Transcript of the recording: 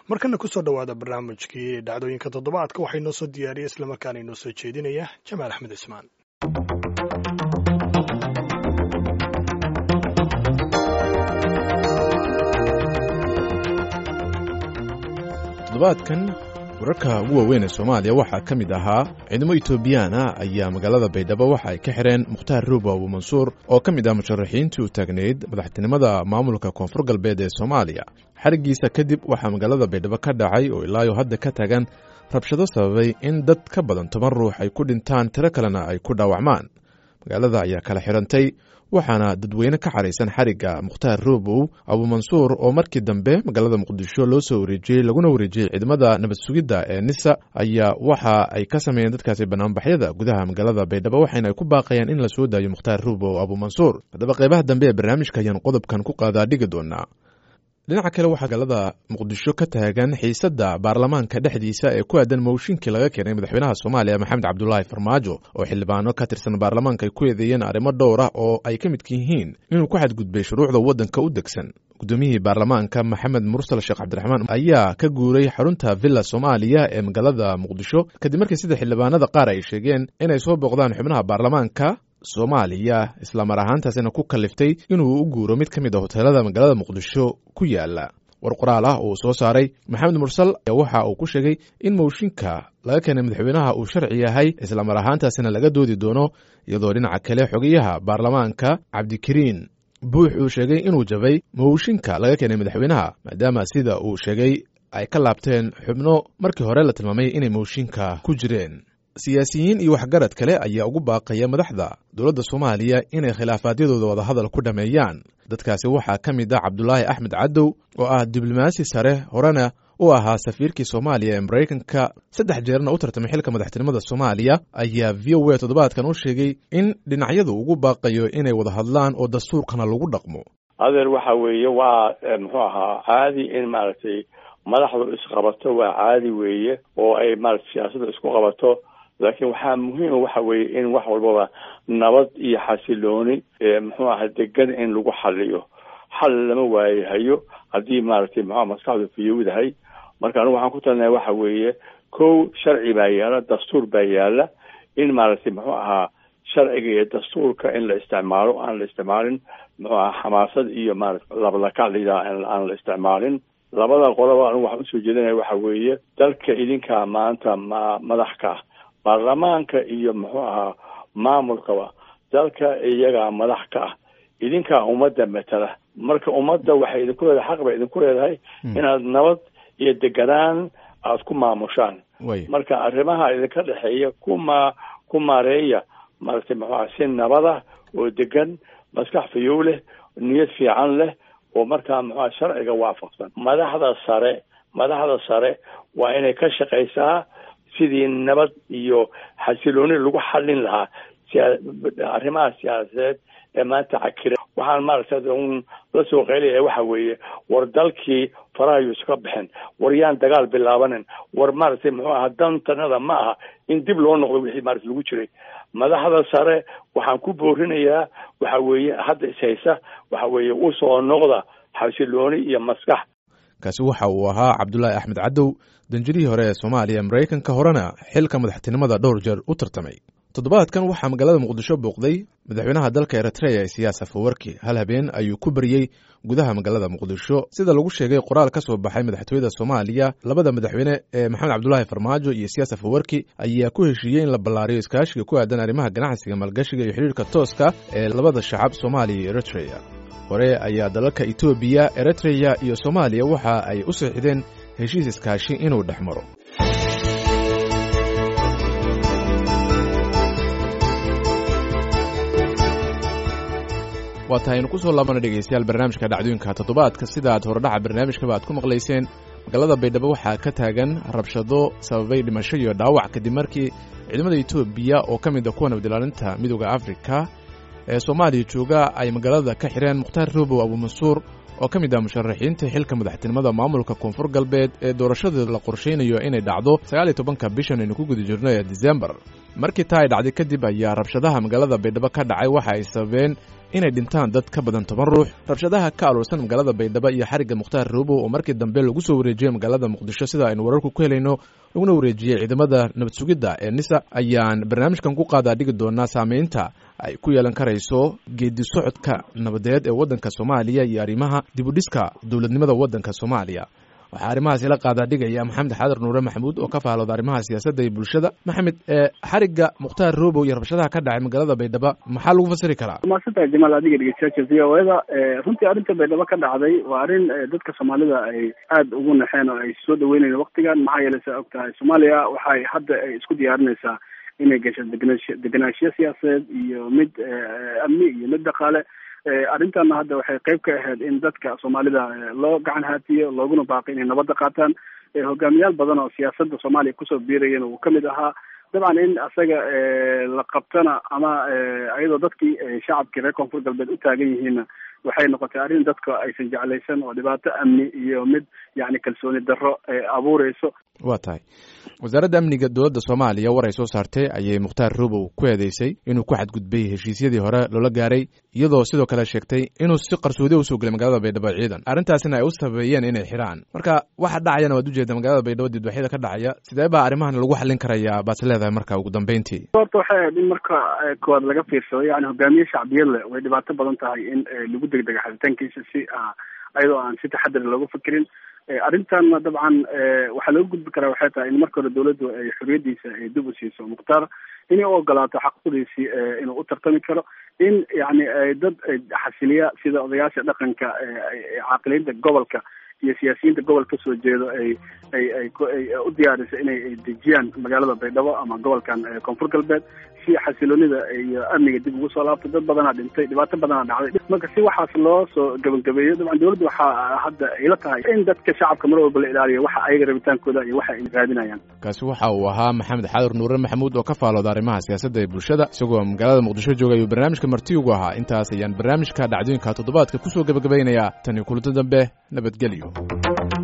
markana kusoo dhowaada barnaamijkii dhacdooyinka toddobaadka waxaa inoo soo diyaariya islamarkaana inoo soo jeedinaya jamaal axmed cismaan toddobaadkan wararka ugu waaweyn ee soomaaliya waxaa ka mid ahaa ciidamo etoobiyaan ah ayaa magaalada baydhabo waxa ay ka xidheen mukhtaar ruuba abu mansuur oo ka mid ah musharaxiintii u taagnayd madaxtinimada maamulka koonfur galbeed ee soomaaliya xarigiisa kadib waxaa magaalada baydhabo ka dhacay oo ilaayo hadda ka tagan rabshado sababay in dad ka badan toban ruux ay ku dhintaan tiro kalena ay ku dhaawacmaan magaalada ayaa kala xidhantay waxaana dadweyne ka xaraysan xarigga mukhtaar ruubow abuumansuur oo markii dambe magaalada muqdisho loo soo wareejiyey laguna wareejiyey ciidamada nabad sugidda ee nisa ayaa waxa ay ka sameeyeen dadkaasi banaanbaxyada gudaha magaalada baydhabo waxayna ay ku baaqayaan in la soo daayo mukhtaar ruubow abuumansuur haddaba qaybaha dambe ee barnaamijka ayaan qodobkan ku qaadaa dhigi doonaa dhinaca kale waxaa magaalada muqdisho ka taagan xiisadda baarlamaanka dhexdiisa ee ku aadan mowshinkii laga keenay madaxweynaha soomaaliya maxamed cabdulaahi farmaajo oo xildhibaano ka tirsan baarlamaanka ay ku eedeeyeen arrimo dhowr ah oo ay ka midka yihiin inuu ku xadgudbay shuruucda waddanka u degsan guddoomiyihii baarlamaanka maxamed mursal sheekh cabdiraxmaan ayaa ka guuray xarunta villa soomaaliya ee magaalada muqdisho kadib markii sida xildhibaanada qaar ay sheegeen inay soo booqdaan xubnaha baarlamaanka soomaaliya islamar ahaantaasina ku kaliftay inuu u guuro mid ka mid a hoteelada magaalada muqdisho ku yaala war qoraal ah uu soo saaray maxamed mursal waxa uu ku sheegay in mowshinka laga keenay madaxweynaha uu sharci yahay islamar ahaantaasina laga doodi doono iyadoo dhinaca kale xogayaha baarlamaanka cabdikariin buux uu sheegay inuu jabay mowshinka laga keenay madaxweynaha maadaama sida uu sheegay ay ka laabteen xubno markii hore la tilmaamay inay mowshinka ku jireen siyaasiyiin iyo waxgarad kale ayaa ugu baaqaya madaxda dowladda soomaaliya inay khilaafaadyadooda wadahadal ku dhammeeyaan dadkaasi waxaa ka mid ah cabdulaahi axmed cadow oo ah diblomaasi sare horena u ahaa safiirkii soomaaliya ee maraykanka saddex jeerna u tartamay xilka madaxtinimada soomaaliya ayaa v o a toddobaadkan u sheegay in dhinacyadu ugu baaqayo inay wada hadlaan oo dastuurkana lagu dhaqmo adeer waxa weeye waa muxuu ahaa caadi in maaragtay madaxdu isqabato waa caadi weeye oo ay maarata siyaasadda isku qabato laakiin waxaa muhiima waxa weeye in wax walbaba nabad iyo xasilooni muxuu aha degan in lagu xaliyo xal lama waayahayo haddii maaragtay muxua maskaxdu fiyowdahay marka anigu waxaan ku talinahay waxa weeye kow sharci baa yaala dastuur baa yaala in maaragtay muxuu ahaa sharciga iyo dastuurka in la isticmaalo aan la isticmaalin muxuu aha xamaasad iyo maarata labalakaclida aan la isticmaalin labada qoloba anigu waxaan usoo jeedinaya waxa weeye dalka idinkaa maanta ma madax ka ah baarlamaanka iyo muxuu ahaa maamulkaba dalka iyagaa madax ka ah idinkaa ummadda matala marka ummadda waxay idinku leedahay xaq bay idinku leedahay inaad nabad iyo deganaan aada ku maamushaan marka arrimaha idinka dhexeeya kuma ku maareeya maaragtay muxuu aha si nabada oo degan maskax fayow leh niyad fiican leh oo markaa muxuaha sharciga waafaqsan madaxda sare madaxda sare waa inay ka shaqaysaa sidii nabad iyo xasilooni lagu xallin lahaa arrimaha siyaasadeed ee maanta cakira waxaan maaragtay un la soo qaylaya waxa weeye war dalkii farahayuusu ka baxeen war yaan dagaal bilaabanin war maaragtay muxuu aha dantanada ma aha in dib loo noqdo wixii maarata lagu jiray madaxda sare waxaan ku boorinayaa waxa weeye hadda ishaysa waxa weeye usoo noqda xasilooni iyo maskax kaasi waxa uu ahaa cabdulaahi axmed cadow danjirihii hore ee soomaaliya maraykanka horena xilka madaxtinimada dhowr jeer u tartamay toddobaadkan waxaa magaalada muqdisho booqday madaxweynaha dalka eritreya isiyaas afawarki hal habeen ayuu ku baryey gudaha magaalada muqdisho sida lagu sheegay qoraal ka soo baxay madaxtooyada soomaaliya labada madaxweyne ee maxamed cabdulaahi farmaajo iyo siyaas afawarki ayaa ku heshiiyey in la ballaariyo iskaashiga ku aadan arrimaha ganacsiga maalgashiga iyo xidhiirka tooska ee labada shacab soomaaliya iyo eritreya hore ayaa dalalka etoobiya eritreya iyo soomaaliya waxa ay u saxiixdeen heshiis iskaashi inuu dhex maro waa tahay aynu ku soo laabana dhegaystayaal barnaamijka dhacdooyinka toddobaadka sida aad horedhaca barnaamijkaba aad ku maqlayseen magaalada baydhabo waxaa ka taagan rabshado sababay dhimasho iyo dhaawac kadib markii ciidamada etoobiya oo ka mid a kuwa nabadilaalinta midooda afrika ee soomaaliya jooga ay magaalada ka xidheen mukhtaar roobow abuumansuur oo ka mid ah musharaxiinta xilka madaxtinimada maamulka koonfur galbeed ee doorashada la qorshaynayo inay dhacdo sagaal iyo tobanka bishan aynu ku guda jirno ee disembar markii taa ay dhacday kadib ayaa rabshadaha magaalada baydhabo ka dhacay waxa ay sababeen inay dhintaan dad ka badan toban ruux rabshadaha ka aluursan magaalada baydhabo iyo xarigga mukhtaar roobow oo markii dambe lagu soo wareejiyey magaalada muqdisho sida aynu wararku ku helayno laguna wareejiyey ciidamada nabad sugidda ee nisa ayaan barnaamijkan ku qaadaa dhigi doonaa saameynta ay ku yeelan karayso geedi socodka nabadeed ee waddanka soomaaliya iyo arrimaha dibudhiska dowladnimada waddanka soomaaliya waxaa arrimahaas ila qaadaa dhigaya maxamed xaadar nuure maxamuud oo ka fahalooda arrimaha siyaasadda iyo bulshada maxamed xarigga mukhtaar roobow iyo rabshadaha ka dhacay magaalada baydhabo maxaa lagu fasiri karaa maadsantahay jamaal adiga dhegeystayaasha v o eda runtii arrinta baydhabo ka dhacday waa arrin dadka soomaalida ay aada ugu naxeen oo ay soo dhaweynayeen waktigan maxaa yeelay saa og tahay soomaaliya waxay hadda ay isku diyaarinaysaa inay gasho degnaansho degenaanshiyo siyaasadeed iyo mid amni iyo mid dhaqaale arrintaana hadda waxay qayb ka ahayd in dadka soomaalida loo gacan haatiyo looguna baaqay inay nabadda qaataan hogaamiyaal badan oo siyaasadda soomaaliya kusoo biirayeen uu kamid ahaa dabcan in asaga la qabtana ama iyadoo dadkii shacabkii reer koonfur galbeed u taagan yihiinna waxay noqotay arrin dadka aysan jeclaysan oo dhibaato amni iyo mid yacni kalsooni darro abuureyso waa tahay wasaaradda amniga dowladda soomaaliya war ay soo saartay ayay mukhtaar roobow ku eedeysay inuu ku xadgudbay heshiisyadii hore loola gaaray iyadoo sidoo kale sheegtay inuu si qarsoodi usoo gelay magaalada baydhabo ciidan arrintaasina ay u sabeeyeen inay xidhaan marka waxa dhacayana waad ujeeda magaalada baydhabo didwaxyada ka dhacaya sidee baa arrimahan lagu xallin karayaa baad leedahay marka ugu dambeyntii horta waxay ahayd in marka koowaad laga fiirsado yani hogaamiye shacbiyad leh way dhibaato badan tahay in lagu degdega xaditaankiisa si iyadoo aan si taxadar looga fikirin arrintanna dabcan waxaa laga gudbi karaa waxay tahay in marka hore dawladdu ay xoriyadiisa ay dib u siiso mukhtaar inay u ogolaato xaquuqdiisii inuu u tartami karo in yani dad xasiliya sida odayaasha dhaqanka caaqiliinta gobolka iyo siyaasiyiinta gobol ka soo jeedo ay ay ay ay u diyaariso inay dejiyaan magaalada baydhabo ama gobolkan koonfur galbeed si xasiloonida iyo amniga dib ugu soo laabto dad badanaa dhintay dhibaato badanaa dhacday marka si waxaas loo soo gabagabeeyo dabcan dawladda waxaa hadda ila tahay in dadka shacabka mar walba la ilaaliyo waxa ayaga rabitaankooda iyo waxa ay raadinayaan kaasi waxa uu ahaa maxamed xaadar nuure maxamuud oo ka faalooda arrimaha siyaasadda ee bulshada isagoo magaalada muqdisho jooga ayuu barnaamijka marti ugu ahaa intaas ayaan barnaamijka dhacdooyinka toddobaadka kusoo gabagabaynayaa tan iyo kulanto dambe nabadgelyo